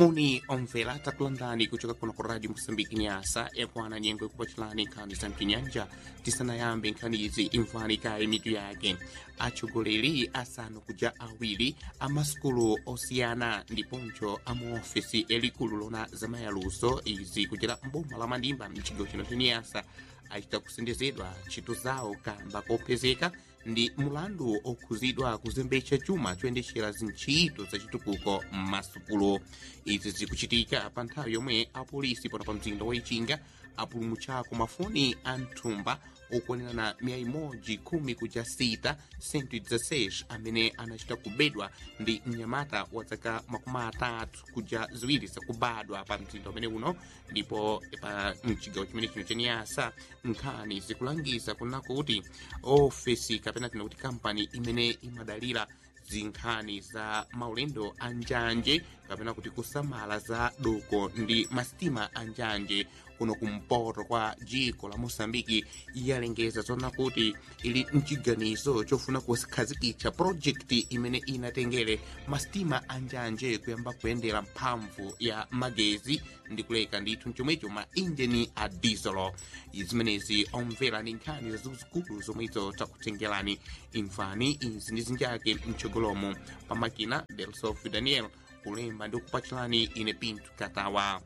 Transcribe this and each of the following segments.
muni omvera takulandani kuchoka kuno ku radio moçambique nyasa yakwana nyengo ikupatilani nkhani za mpinyanja tisanayambe nkhani izi imvani kaye mitu yake atsogoleri asanu kuja awiri amasukulu osiyana ndiponso amaofesi elikulu lona zamayaluso izi kuchera mboma la mandimba mchigawo chino chenyasa achita kusendezedwa ntchito zawo kamba kopezeka ndi mulandu okhuzidwa kuzembetsa chuma choyendetsera zintchito zachitukuko m'masukulu izi zikuchitika pa nthawi yomwe apolisi pano pa mzinda wa ichinga apulumutsako mafoni a mthumba okwanirana miya imodzi khumi kuja sita 116 amene anachita kubedwa ndi mnyamata wa zaka makumi atatu kuja ziwiri zakubadwa pa mzinda umene uno ndipo pa mchigawo chimene chino chenyasa nkhani zikulangiza kuna kuti ofesi kapena tina kuti kampani imene imadalira zinkhani za maulendo a njanje kapena kuti kusamala za doko ndi masitima a njanje kuno kumpoto kwa dziko la moçambike yalengeza zona kuti ili mchiganizo chofuna kukhazikitsa projekti imene inatengere masitima a njanje kuyamba kuyendera mphamvu ya magezi ndi kuleka ndithu chomwecho ma injini a diesel zimenezi omvera ndi nkhani zazikulu zomwezo takutengerani imvani izi ndi zinjake mtsogolomo pamakina delsof daniel kulemba ndi kupachulani ine pinto katawa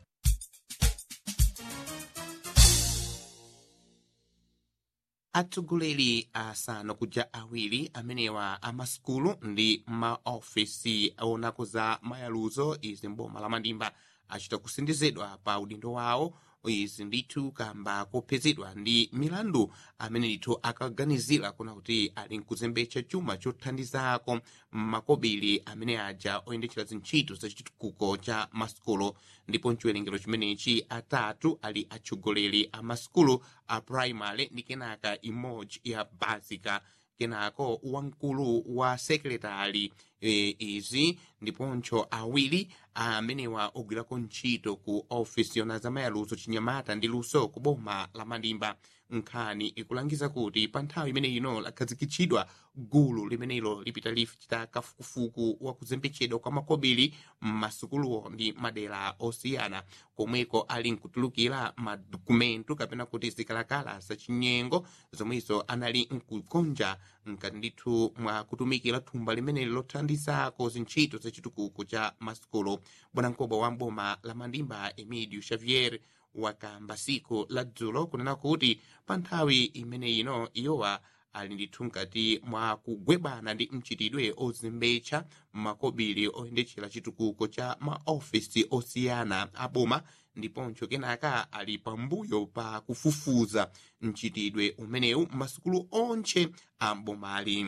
atsogoleri asanu kuja awiri amenewa amasukulu ndi maofesi aonako za mayaluzo izi mboma la mandimba achita kusendezedwa pa udindo wawo izi ndithu kamba kopezedwa ndi milandu amene ndithu akaganizira kuna kuti ali nkuzembetsa chuma chothandizako makobiri amene aja oyendetsera zintchito zachitukuko cha masukulu ndipo mchiwerengero chimenechi atatu ali atsogoleri a masukulu a primary ndi kenaka imodzi ya basica kenako wamkulu wa sekretari e, izi ndiponso awiri amenewa ogwirako ntchito ku ofisi yona zamayaluso chinyamata ndi luso ku boma la mandimba nkhani ikulangiza kuti pa nthawi imene ino lakhazikitsidwa gulu limenelo lipita lichita kafukufuku wa kuzembetsedwa kwa makobiri m'masukuluwo ndi madera osiyana komweko ali nkutulukira madokumento kapena kuti zikalakala zachinyengo zomwezo anali nkukonja nkati ndithu mwa kutumikira thumba limeneli lothandizako zintchito zachitukuko cha masukulu bwanamkubwa wa mboma la mandimba emidio xavier wakamba siku la dzulo kunena kuti pa nthawi imene ino iyowa ali ndithu nkati mwa kugwebana ndi mchitidwe ozembetsa makobiri oyendetsera chitukuko cha maofisi osiyana aboma ndiponso kenaka ali pambuyo pa kufufuza mchitidwe umenewu masukulu onse a mbomali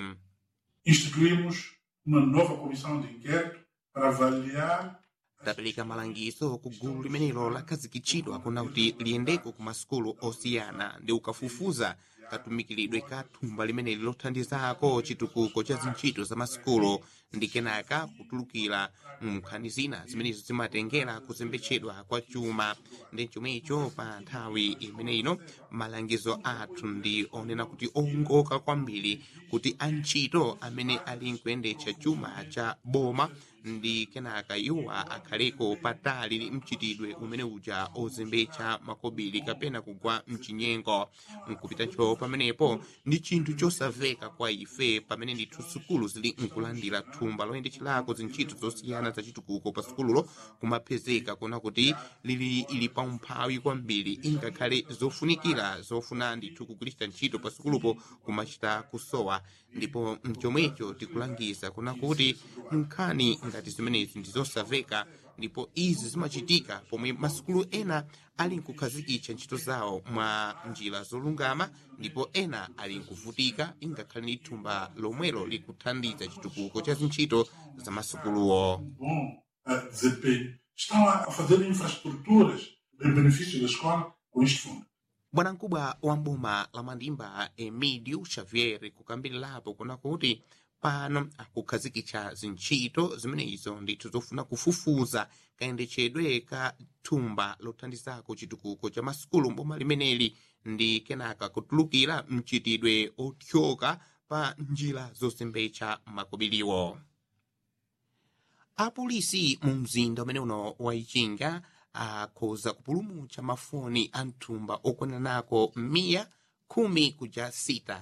Instituímos uma nova comissão de inquérito para avaliar tapereka malangizo ku gulu limenelo lakhazikitsidwa kuna kuti liyendeko ku masukulu osiyana ndi ukafufuza katumikiridwe ka thumba limeneli lothandizako chitukuko cha zintchito za masukulu ndi kenaka kutulukira nkhani zina zimenezo zimatengera kuzembetsedwa kwa chuma ndi chomwecho pa nthawi imeneino malangizo athu ndi onena kuti ongoka kwambiri kuti antchito amene ali nkuyendetsa chuma cha boma ndi kenaka iwowa akhaleko patali mchitidwe umene uja ozembetsa makobiri kapena kugwa mchinyengo nkupitacho pamenepo ndi chinthu chosamveka kwa ife pamene ndithu sukulu zili nkulandira thumba loyendetserako zintchito zosiyana zachitukuko pa sukululo kumapezeka kuna kuti lili ili pa umphawi kwambiri ingakhale zofunikira zofuna ndithu kugwiritsa ntchito pa sukulupo kumachita kusowa ndipo mchomwecho tikulangiza kuna kuti nkhani ngati zimenezi ndi zosamveka ndipo izi zimachitika pomwe masukulu ena ali nkukhazikitsa ntchito zawo mwa njira zolungama ndipo ena ali nkuvutika ingakhale ndi thumba lomwelo likuthandiza chitukuko cha zintchito za masukuluwo bom uh, desempenho estão a fazer infraestruturas em benefício da escola com este fundo. bwanamkubwa wa mboma la mandimba emidio xavier kukambirirapo kuna kuti pano akukhazikitsa zintchito zimenezo ndithu zofuna kufufuza kayendetsedwe ka thumba lothandizako chitukuko cha masukulu mboma limeneli ndi kenaka kutulukira mchitidwe othyoka pa njira zozembetsa makobiriwo apolisi mu mzinda umene uno waichinga akhoza kupulumutsa mafoni a mthumba okwananako miya khumi kuja sita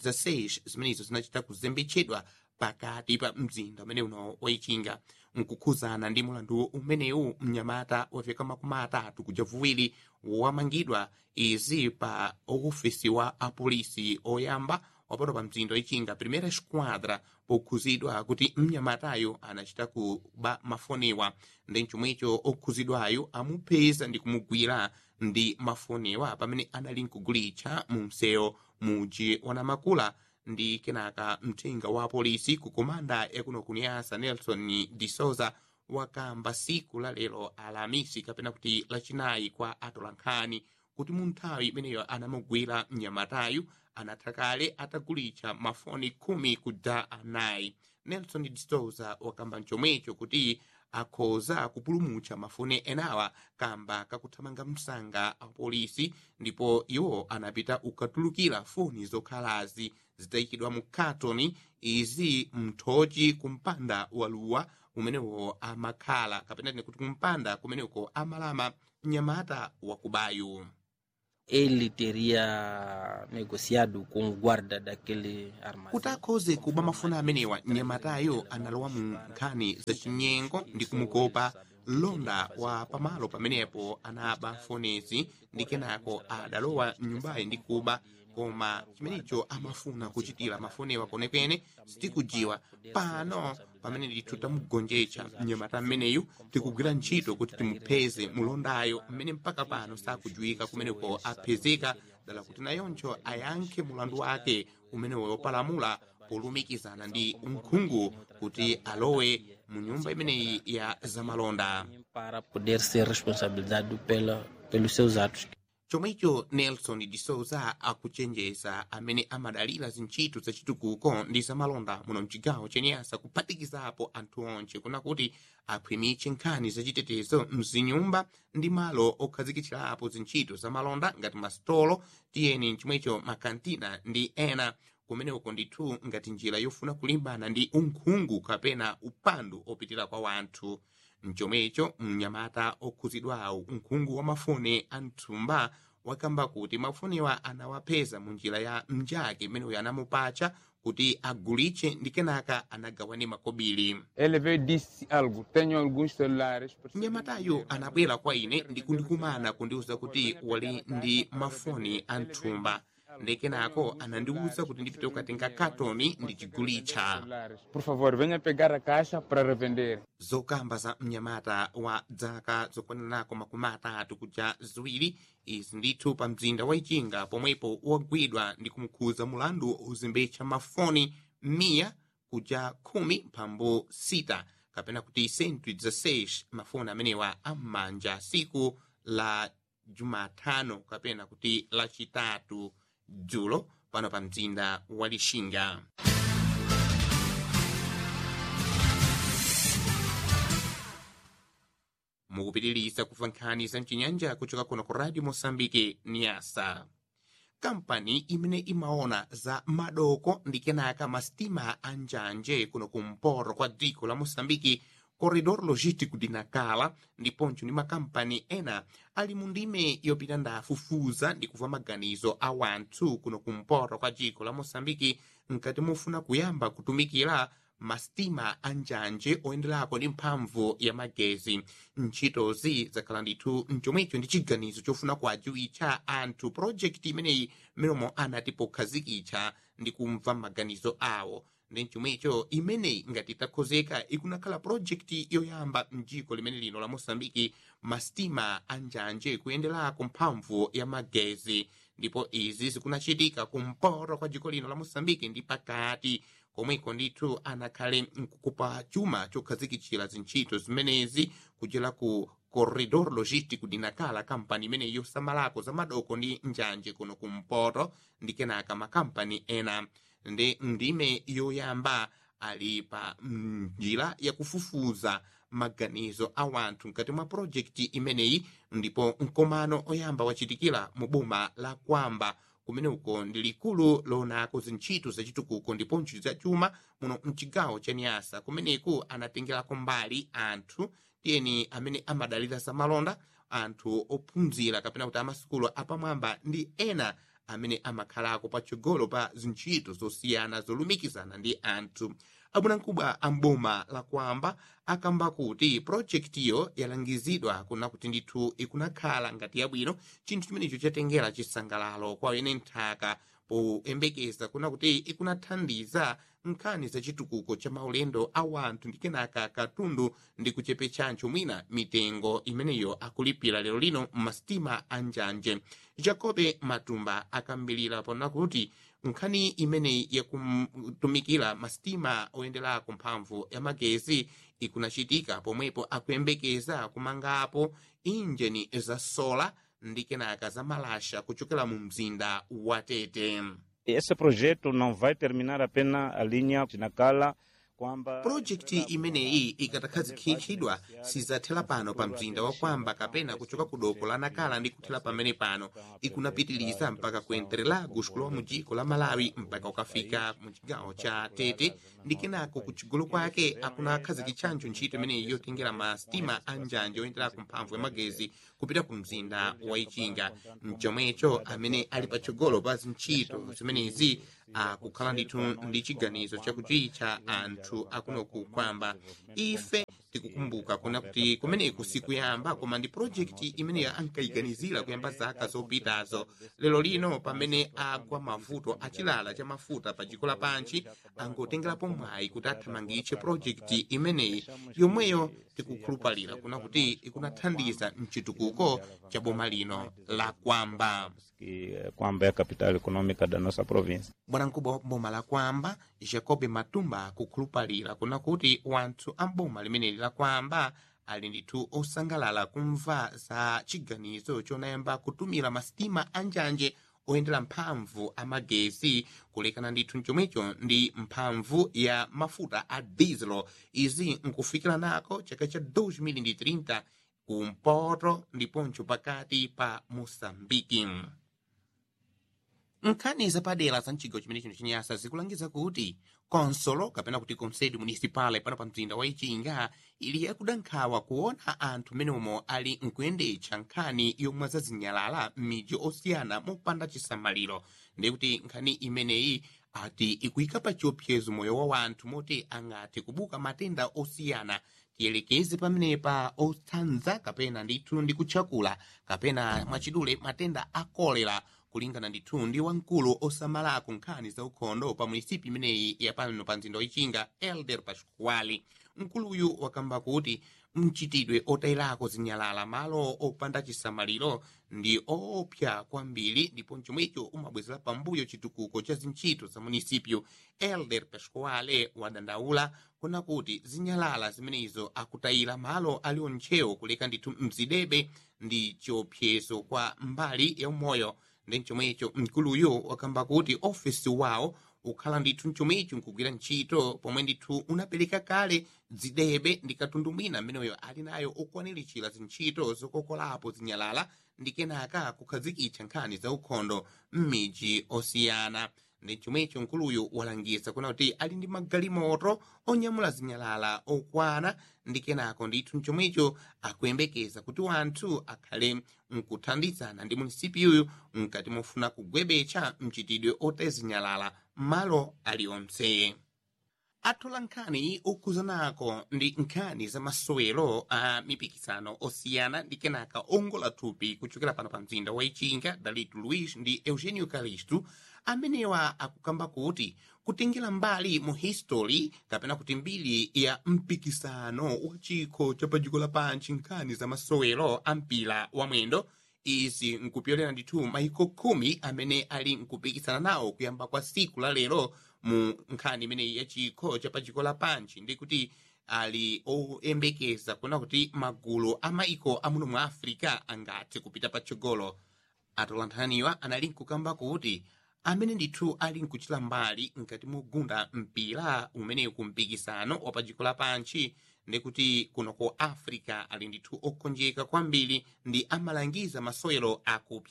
116 zimenezo zinachita kuzembetsedwa pakati pa mzinda umene uno waichinga nkukhuzana ndi mulandu umenewu mnyamata wafika makumi atatu kuja vuwiri wamangidwa izi pa ofisi wa apolisi oyamba wapano pa mzinda waichinga primera esquadra pokhuzidwa kuti mnyamatayo anachita kuba mafoniwa ndi chomwecho okhuzidwayo amupeza ndi kumugwira ndi mafoniwa pamene anali nkugulitsa mu msewu muji wanamakula ndi kenaka mthenga wa polisi ku komanda yakuno kuniyasa nelson de souza wakamba siku la lero alamisi kapena kuti lachinayi kwa atolankhani kuti mu nthawi imeneyo anamugwira mnyamatayu anatha kale atagulitsa mafoni khumi kuja anayi nelson de souza wakamba mchomwecho kuti akhoza kupulumutsa mafoni enawa kamba kakuthamanga msanga apolisi ndipo iwo anapita ukatulukira foni zokhalazi zitayikidwa mu katoni izi mthochi kumpanda waluwa umenewo amakhala kapena tine kuti kumpanda kumeneko amalama mnyamata wakubayo ele teria negociado com o guarda daquele armazém. kuti akhoze kuba mafoni amenewa mnyamatayo analowa mu nkhani zachinyengo ndi kumukopa londa wa pamalo pamenepo anaba fonezi ndi kenako adalowa mnyumbayi ndi kuba koma chimenecho amafuna kuchitira mafonewa kwenekwene sitikujiwa pano pamene ndithu tamugonjetsa mnyamata mmeneyu tikugwira ntchito kuti timupeze mulondayo mmene mpaka pano sakujuwika kumeneko apezeka dala kuti nayoncho ayankhe mulandu wake umenewo wopalamula polumikizana ndi unkhungu kuti alowe mu nyumba imeneyi ya zamalonda Para poder ser responsabilizado pela, pelos seus atos. chomwecho nelson de souza akuchenjeza amene amadalira zintchito zachitukuko ndi zamalonda muno mchigawo chenyasa kuphatikizapo anthu onse kuna kuti akhwimitse nkhani zachitetezo mzinyumba ndi malo okhazikitsirapo zintchito zamalonda ngati masitolo tiyeni chomwecho makantina ndi ena kumeneko ndithu ngati njira yofuna kulimbana ndi unkhungu kapena upandu opitira kwa wanthu mchomwecho mnyamata okhuzidwawo unkhungu wa mafoni a mthumba wakamba kuti mafoniwa anawapeza mu njira ya mnjake imeneyo anamupatcha kuti agulitse ndi kenaka anagawane makobiri Ele veio e disse algo. Tenho alguns celulares. mnyamatayo anabwera kwa ine ndi kundikumana kundiwuza kuti wali ndi mafoni a mthumba ndi kenako anandiwuza kuti ndipite kukatenga katoni ndichigulitsa celulares. Por favor, venha pegar a caixa para revender. zokamba za mnyamata wa dzaka zokwananako makumi atatu kuja ziwiri izi ndithu pa mzinda wa ichinga pomwepo wagwidwa ndi kumukhuza mulandu uzembetsa mafoni miya kuja khumi mphambu sita kapena kuti 116 mafoni amenewa am'manja siku la jumatano kapena kuti lachitatu dzulo pano pa mzinda wa lixinga mukupitiriza kumva nkhani za mchinyanja kuchoka kuno ku radio mosambike niasa kampani imene imaona za madoko ndi kenaka masitima a njanje kuno kumpoto kwa dziko la mosambiki corredor logistico de nacala ndiponso ndi makampani ena ali mu ndime yopita ndafufuza ndi kumva maganizo a wanthu kuno kumpoto kwa dziko la mosambiki nkati mufuna kuyamba kutumikira masitima a njanje oyenderako ndi mphamvu ya magezi ntchitozi zakhala ndithu mchomwecho ndi chiganizo chofuna kuadziwitsa anthu project imeneyi mmeromo anati pokhazikitsa ndi kumva maganizo awo ndi mchomwecho imeneyi ngati itakhozeka ikunakhala project yoyamba mdziko limene lino la mosambiki masitima a njanje kuyenderako mphamvu ya magezi ndipo izi zikunachitika kumpoto kwa dziko lino la mosambiki ndi pakati komweko ndithu anakhale nkukupa chuma chokhazikitsira zintchito zimenezi kuchera ku corredor logistico de nacala kampani imene yosamalako za madoko ndi njanje kuno kumpoto ndi kenaka makampani ena ndi ndime yoyamba ali pa njira yakufufuza maganizo a wanthu mkati mwa projekti imeneyi ndipo mkomano oyamba wachitikira mu boma la kwamba kumene uko ndi likulu loonako zintchito zachitukuko ndiponso zachuma muno mchigawo cha niyasa kumeneku anatengerako mbali anthu tiyeni amene amadalira zamalonda anthu ophunzira kapena kuti amasukulu apamwamba ndi ena amene amakhalako patsogolo pa zintchito zosiyana zolumikizana ndi anthu abwanamkubwa amboma lakwamba akamba kuti projektiyo yalangizidwa kuna kuti ndithu ikunakhala ngati yabwino chinthu chimenecho chatengera chisangalalo kwa ene nthaka poyembekeza kuna kuti ikunathandiza nkhani zachitukuko cha maulendo a wanthu ndi kenaka katundu ndi kuchepetsancho mwina mitengo imeneyo akulipira lero lino m'masitima a njanje jacobe matumba akambilira pona kuti nkhani imeneyi yakutumikira masitima oyenderako mphamvu ya magezi ikunachitika pomwepo akuyembekeza kumangapo injini za sola ndi kenaka za malasha kuchokera mu mzinda wa tete Esse projeto não vai terminar apenas a linha de Nacala, kwamba projekti imeneyi ikatakhazikitsidwa sizathera pano pa mzinda wa kwamba kapena kuchoka ku doko la nakala ndi kuthera pamene pano ikunapitiliza mpaka ku entrelagos kulowa mu dziko la malawi mpaka ukafika mu chigawo cha tete ndi kenako kuchigolo kwake akunakhazikitsanjo ntchito imeneyi yotengera masitima a njanje oyenderako mphamvu ya magezi kupita ku mzinda wa ichinga mchomwecho amene ali patsogolo pa zintchito zimenezi akukhala ndithu ndi chiganizo chakuti cha anthu akunoku kwamba ife tikukumbuka kuna kuti kumeneku sikuyamba koma ndi projekti imeneyo ankayiganizira kuyamba zaka zopitazo lero lino pamene agwa mavuto achilala cha mafuta pa dziko lapansi angotengerapo mwayi kuti athamangitse projekti imeneyi yomweyo tikukhulupalira kuna kuti ikunathandiza mchitukuko cha boma lino la kwamba que eh, Kwamba é a capital econômica da nossa província. bwanamkubwa wa boma la kwamba jacob matumba akukhulupalira kuna kuti wanthu a boma limeneli la kwamba ali ndithu osangalala kumva za chiganizo chonayamba kutumira masitima a njanje oyendera mphamvu a magezi kulekana ndithu mchomwecho ndi mphamvu ya mafuta a diesel izi nkufikira nako chaka cha 2030 kumpoto ndiponso pakati pa moçambike nkhani zapadera za mchigawo chimene chino chinyasa zikulangiza kuti konsolo kapena kuti konsedi municipale pano pa mzinda wa ichinga ili yakuda nkhawa kuona anthu meneomo ali nkuyendetsa nkhani yomwe zazinyalala m'midzi osiyana mopanda chisamaliro ndikuti nkhani imeneyi ati ikuyika pa chiopsezo moyo wa wanthu moti angati kubuka matenda osiyana tiyelekeze pamenepa otsanza kapena ndithu ndi kutchakula kapena mwachidule matenda a kolera kulingana ndithu ndi wamkulu osamalako nkhani za ukhondo pa munisipi imeneyi yapano pa mzinda wichinga elder pasquali mkuluyu wakamba kuti mchitidwe otayirako zinyalala malo opanda chisamaliro ndi oopsa kwambiri ndipo chomwecho umabwezera pambuyo chitukuko cha zintchito za munisipyo elder pasquale wadandaula kuna kuti zinyalala zimenezo akutayira malo ali ontchewo kuleka ndithu mzidebe ndi chiopsezo kwa mbali ya umoyo ndi chomwecho mkuluyo wakamba kuti ofesi wawo ukhala ndithu mchomwecho nkugwira ntchito pomwe ndithu unapereka kale dzidebe ndi katundu mwina ameneyo ali nayo okwaniritchira zintchito zokokolapo zinyalala ndi kenaka kukhazikitsa nkhani za ukhondo m'midzi osiyana ndi chomwecho mkuluyu walangiza kuna kuti ali ndi magalimoto onyamula zinyalala okwana ndi kenako ndithu mchomwecho akuyembekeza kuti wanthu akhale mkuthandizana ndi munisipiyuyu mkati mofuna kugwebetsa mchitidwe otezinyalala m'malo alionse athola nkhani okhuzanako ndi nkhani za masowero a mipikisano osiyana ndi kenaka ongola thupi kuchokera pano pa mzinda wa ichinga dalit luis ndi eugenio calisto amenewa akukamba kuti kutengera mbali mu history kapena kuti mbiri ya mpikisano wa chikho cha padziko lapansi nkhani za masowero a mpira wa mwendo izi nkupyolera ndithu maiko khumi amene ali nkupikisana nawo kuyamba kwa siku la lero mu nkhani imeneyi ya chikho cha padziko lapansi ndi kuti ali oyembekeza kuona kuti magulu a maiko amuno mu africa angathe kupita patsogolo atolanthaniwa anali nkukamba kuti amene ndithu ali nkuchita mbali nkati mogunda mpira umene kumpikisano wa padziko lapansi ndikuti kuno ku africa ali ndithu okonjeka kwambiri ndi amalangiza masewero akupya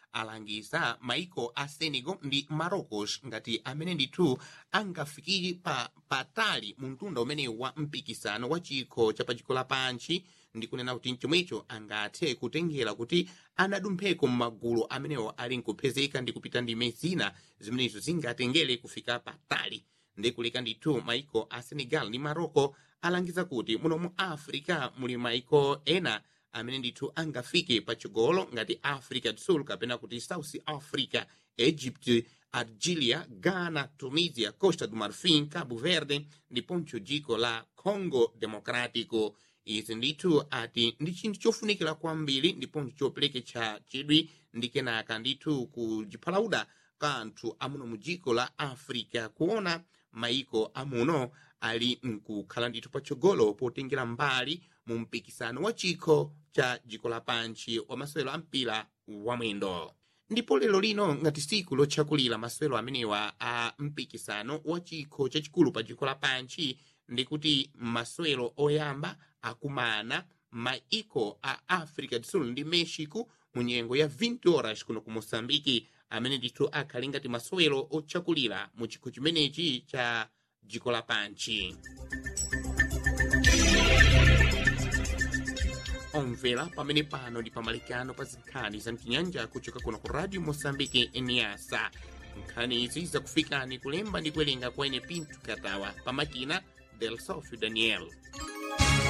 alangiza maiko a senegal ndi marocos ngati amene ndithu angafikire pa patali mu mtunda umenewu wa mpikisano wa chikho cha padziko lapansi ndi kunena kuti mchomwecho angathe kutengera kuti anadumpheko m'magulu amenewo ali nkupezeka ndi kupita ndime zina zimenezo zingatengere kufika patali ndikuleka ndithu maiko a senegal ndi marocco alangiza kuti muno mu africa muli maiko ena amene ndithu angafike pachigolo ngati africa do sul kapena kuti south africa egypt algeria ghana tunisia costa do marfin cabo verde ndiponso dziko la congo democrático izi ndithu ati ndi chinthu chofunikira kwambiri ndiponso chopereketsa chidwi ndi kenaka ndithu kujiphalauda kanthu amuno mu dziko la africa kuona maiko amuno ali nkukhala ndithu patsogolo potengera mbali mu mpikisano wa chikho cha dziko lapansi wa masewero a mpira wamwendo ndipo lero lino ngati siku lotchakulira masewero amenewa a mpikisano wa chikho chachikulu pa dziko lapansi ndikuti masewero oyamba akumana maiko a africa do sul ndi mexico mu nyengo ya 20 horas kuno ku moçambike amene ndithu akhali ngati masewero otchakulira mu chikho chimenechi cha dziko lapansi omvera pamene pano ndi pamalikano pa zinkhani za mchinyanja kuchoka kuno ku radio moçambike eniasa nkhani izi zakufikani kulemba ndi kuwerenga kwa ine pinto katawa pamakina del sofio daniel